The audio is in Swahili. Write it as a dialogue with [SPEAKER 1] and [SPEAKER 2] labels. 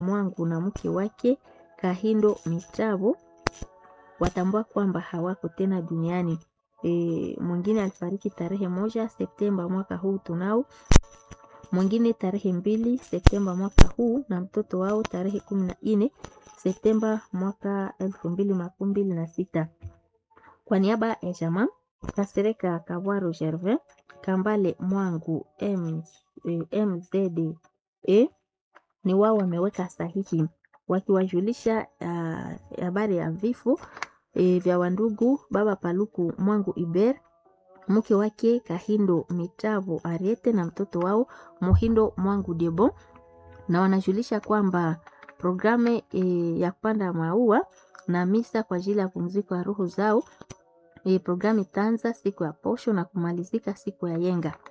[SPEAKER 1] Mwangu na mke wake Kahindo Mitabo watambua kwamba hawako tena duniani. E, mwingine alifariki tarehe moja Septemba mwaka huu tunao, mwingine tarehe mbili Septemba mwaka huu na mtoto wao tarehe kumi na nne Septemba mwaka elfu mbili makumi mbili na sita. Kwa niaba ya jamaa Kasereka Kabwaro Gervin Kambale Mwangu M, e, MZDE ni wao wameweka sahihi wakiwajulisha habari uh, ya vifo e, vya wandugu baba Paluku Mwangu Iber mke wake Kahindo Mitavo Ariete na mtoto wao Mohindo Mwangu Debo, na wanajulisha kwamba programu e, ya kupanda maua na misa kwa ajili ya pumziko ya roho zao e, programu itaanza siku ya posho na kumalizika siku ya yenga.